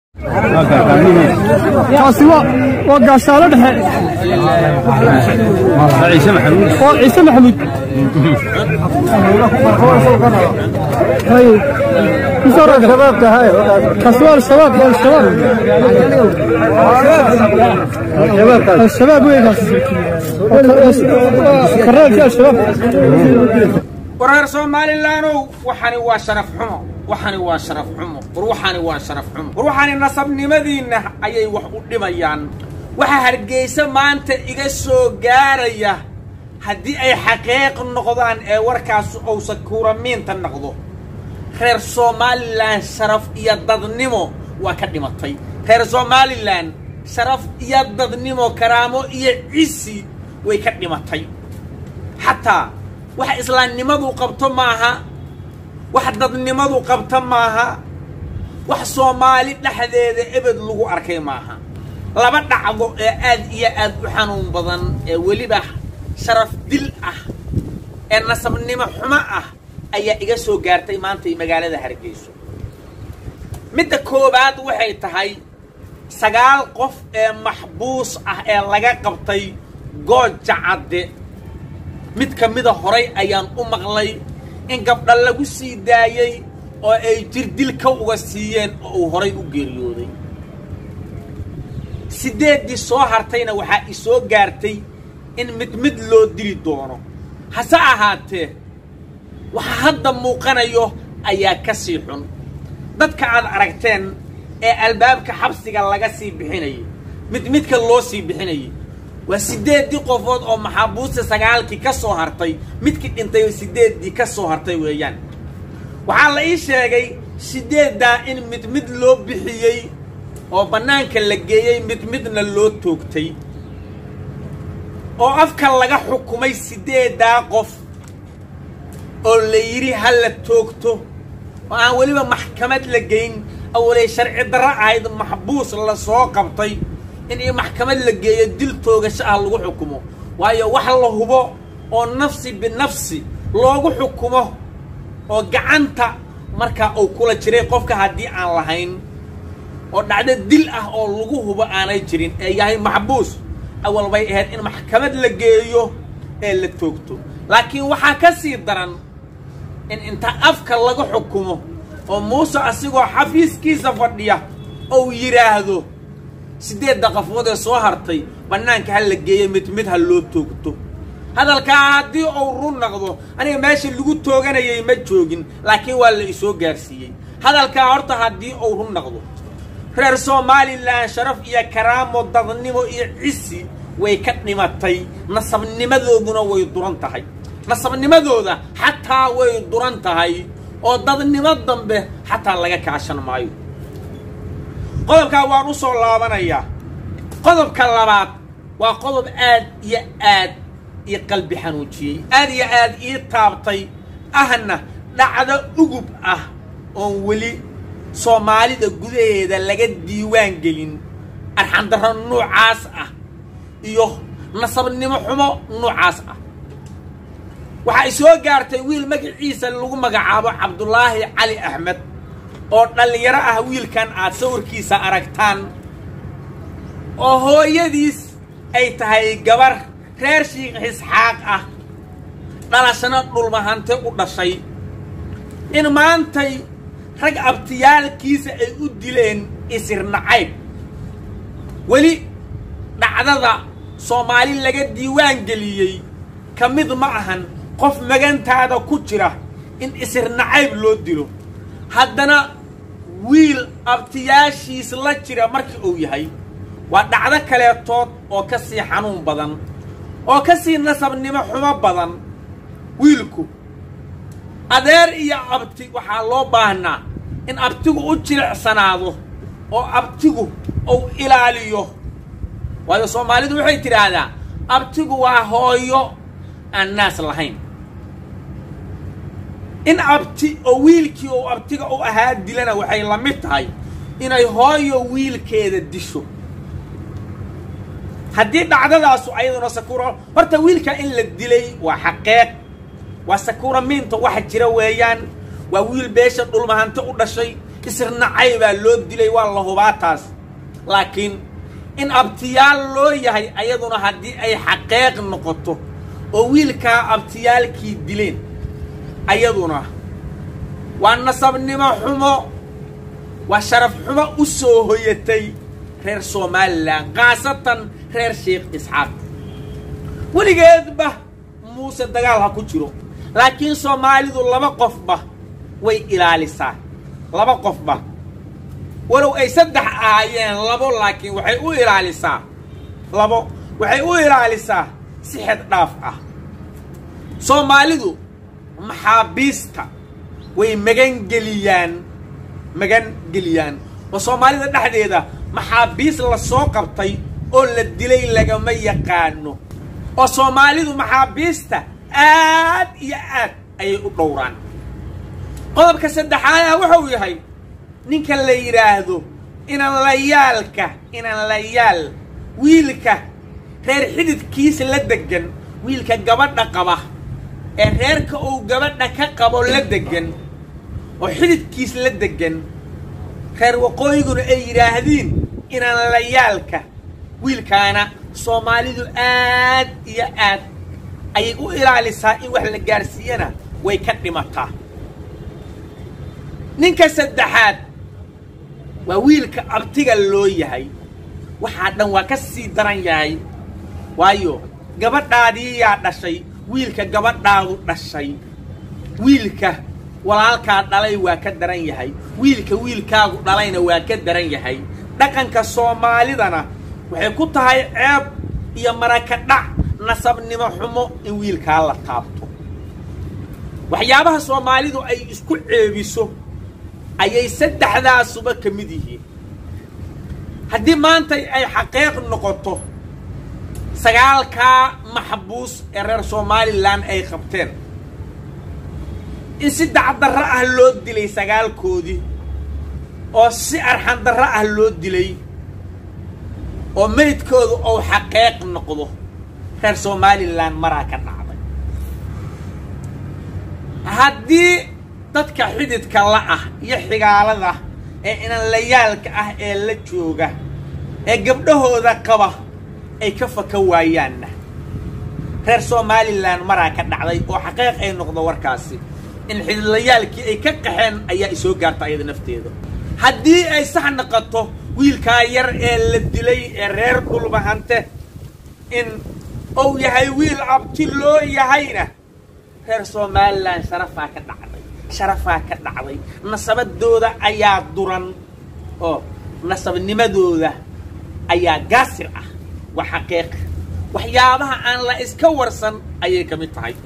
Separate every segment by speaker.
Speaker 1: kaasi waa waa gaashaalo dhexe
Speaker 2: ciise maxamuud
Speaker 1: waa ciise maxamuud kaasi waa al-shabaab waa al-shabaab al-shabaab wey kaasi karaalkii al-shabaab
Speaker 3: wareer somalilaanow waxani waa sharaf xumo waxani waa sharaf xumo war waxani waa sharaf xumo war waxani nasabnimadiinna ayay wax u dhimayaan waxaa hargeysa maanta iga soo gaaraya haddii ay xaqiiq noqdaan ee warkaas uusa kuuramiinta noqdo reer somalilan sharaf iyo dadnimo waa ka dhimatay reer somalilan sharaf iyo dadnimo karaamo iyo cisi way ka dhimatay xataa wax islaamnimadu qabto maaha wax dadnimadu qabto maaha wax soomaali dhexdeeda ebed lagu arkay maaha laba dhacdo ee aad iyo aad u xanuun badan ee weliba sharaf dil ah ee nasabnimo xumo ah ayaa iga soo gaartay maantay magaalada hargeyso midda koowaad waxay tahay sagaal qof ee maxbuus ah ee laga qabtay gooja cadde mid ka mida horay ayaan u maqlay in gabdha lagu sii daayey oo ay jir dil ka uga siiyeen oo uu horay u geeriyooday siddeeddii soo hartayna waxaa i soo gaartay in mid mid loo dili doono hase ahaatee waxa hadda muuqanayo ayaa ka sii xun dadka aad aragteen ee albaabka xabsiga laga sii bixinayay mid midka loo sii bixinayay waa siddeeddii qofood oo maxaabuusta sagaalkii ka soo hartay midkii dhintay oo siddeeddii ka soo hartay weeyaan waxaa la ii sheegay siddeeddaa in mid mid loo bixiyey oo bannaanka la geeyey mid midna loo toogtay oo afka laga xukumay siddeeddaa qof oo la yidhi ha la toogto oo aan weliba maxkamad la geyn awalay sharci darro ahayd maxbuus la soo qabtay in i maxkamad la geeyo dil toogasho ah lagu xukumo waayo wax la hubo oo nafsi binafsi loogu xukumo oo gacanta markaa uu kula jiray qofka haddii aan lahayn oo dhacdo dil ah oo lagu hubo aanay jirin ee yahay maxbuus awal bay ahayd in maxkamad la geeyo ee la toogto laakiin waxaa ka sii daran in inta afka laga xukumo oo muuse asigoo xafiiskiisa fadhiya ou yidhaahdo siddeedda qafood ee soo hartay bannaanka ha la geeyo mid mid ha loo toogto hadalkaa haddii uu run naqdo aniga meesha lagu tooganayay ma joogin laakiin waa la isoo gaarsiiyey hadalkaa horta haddii uu run naqdo reer somalilan sharaf iyo karaamo dadnimo iyo cisi way ka dhimatay nasabnimadooduna way duran tahay nasabnimadooda xataa way duran tahay oo dadnimo dambe xataa laga kaashan maayo qodobkaa waan u soo laabanayaa qodobka labaad waa qodob aad iyo aad ii qalbi xanuujiyey aad iyo aad ii taabtay ahna dhacdo ugub ah oon weli soomaalida gudaheeda laga diiwaan gelin arxandarro nuucaas ah iyo nasabnimo xumo nuucaas ah waxaa i soo gaartay wiil magaciisa lagu magacaabo cabdulaahi cali axmed oo dhallinyaro ah wiilkan aad sawirkiisa aragtaan oo hooyadiis ay tahay gabar reer shiikh isxaaq ah dhalashana dhulmahante u dhashay in maantay rag abtiyaalkiisa ay u dileen isir nacayb weli dhacdada soomaali laga diiwaan geliyey ka mid ma ahan qof magantaada ku jira in isir nacayb loo dilo haddana wiil abtiyaashiis la jira markii uu yahay waa dhacdo kaleetood oo ka sii xanuun badan oo ka sii nasabnimo xumo badan wiilku adeer iyo abti waxaa loo baahnaa in abtigu u jilicsanaado oo abtigu uu ilaaliyo waayo soomaalidu waxay tidhaahdaa abtigu waa hooyo aan naas lahayn in abti oo wiilkii uu abtiga u ahaa dilana waxay la mid tahay inay hooyo wiilkeeda disho haddii dhacdadaasu ayaduna sakuura horta wiilka in la dilay waa xaqeeq waa sakuura miinta waxa jira weeyaan waa wiil beesha dhulmahante u dhashay isirnacay baa loo dilay waa la hubaa taas laakiin in abtiyaal loo yahay ayaduna haddii ay xaqeeq noqoto oo wiilkaa abtiyaalkii dileen ayaduna waa nasabnimo xumo waa sharaf xumo u soo hoyatay reer somalilan khaasatan reer sheekh isxaaq weligeedba muuse dagaal ha ku jiro laakiin soomaalidu laba qofba way ilaalisaa laba qofba walow ay saddex ahaayeen labo laakiin waxay u ilaalisaa labo waxay u ilaalisaa si xed dhaaf ah soomaalidu maxaabiista way magangeliyaan magan geliyaan oo soomaalida dhexdeeda maxaabiis la soo qabtay oo la dilay lagama yaqaano oo soomaalidu maxaabiista aad iyo aad ayay u dhowraan qodobka saddexaadaha wuxuu yahay ninka la yidhaahdo inan layaalka inan layaal wiilka reer xididkiisa la degan wiilka gabadha qaba ee reerka uu gabadha ka qabo la degan oo xididkiis la degan reer waqooyiguna ay yidhaahdiin inan layaalka wiilkaana soomaalidu aad iyo aad ayay u ilaalisaa in wax la gaarsiiyana way ka dhimataa ninka saddexaad waa wiilka abtiga loo yahay waxaa dhan waa ka sii daran yahay waayo gabadhaadii yaa dhashay wiilka gabadhaadu dhashay wiilka walaalkaa dhalay waa ka daran yahay wiilka wiilkaagu dhalayna waa ka daran yahay dhaqanka soomaalidana waxay ku tahay ceeb iyo maraka dhac nasabnimo xumo in wiilkaa la taabto waxyaabaha soomaalidu ay isku ceebiso ayay saddexdaasuba ka mid yihiin haddii maanta ay xaqeeq noqoto sagaalkaa maxbuus ee reer somalilan ay qabteen in si dacdarro ah loo dilay sagaalkoodii oo si arxandarro ah loo dilay oo meydkoodu uu xaqeeq noqdo reer somalilan maraa ka dhacday haddii dadka xididka la ah iyo xigaalada ee inanlayaalka ah ee la jooga ee gabdhahooda qaba ay ka faka waayaanna reer somalilan maraa ka dhacday oo xaqeeq ay noqdo warkaasi in xididlayaalkii ay ka qaxeen ayaa isoo gaarta ayada nafteeda haddii ay sax noqoto wiilkaa yar ee la dilay ee reer dhulbahante in uu yahay wiil abti loo yahayna reer somalilan sharafaa ka dhacday sharafaa ka dhacday nasabadooda ayaa duran oo nasabnimadooda ayaa gaasir ah waa xaqiiq waxyaabaha aan la iska warsan ayay ka mid tahay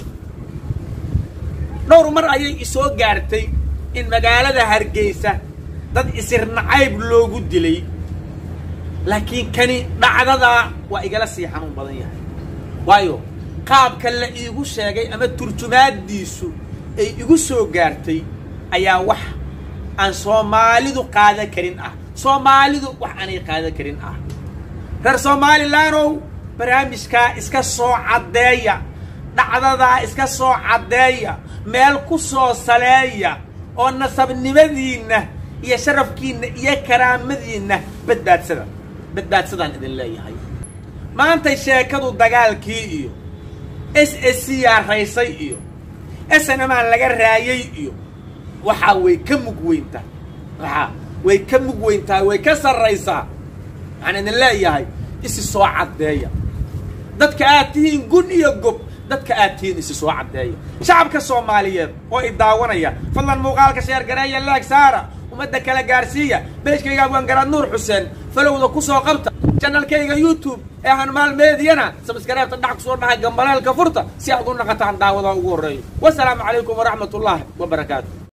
Speaker 3: dhowr mar ayay isoo gaartay in magaalada hargeysa dad isir nacayb loogu dilay laakiin kani dhacdadaa waa igala sii xanuun badan yahay waayo qaabka la iigu sheegay ama turjumaaddiisu ay igu soo gaartay ayaa wax aan soomaalidu qaadan karin ah soomaalidu wax aanay qaadan karin ah reer somalilaanow barnaamijkaa iska soo caddeeya dhacdadaa iska soo caddeeya meel ku soo saleeya oo nasabnimadiinna iyo sharafkiinna iyo karaamadiinna badbaadsada badbaadsadaan idin leeyahay maantay sheekadu dagaalkii iyo s s c yaa raysay iyo snmaan laga raayay iyo waxaa way ka mug weyntaa waxaa way ka mug weyntaa way ka sarraysaa waxaan idin leeyahay isi soo caddeeya dadka aad tihiin gun iyo gob dadka aad tihiin isi soo caddeeya shacabka soomaaliyeed oo i daawanaya fadlan muuqaalka sheergareeya laag saara ummadda kala gaarsiiya beejkayga abwaangaraad nuur xuseen falowda ku soo qabta janalkayga youtube ee hanmaal meediyana sabskareebta dhac kusoo dhahay gambaleelka furta si aad u naqataan daawada ugu horreeyo wasalaamu calaykum waraxmat ullaahi wabarakaatu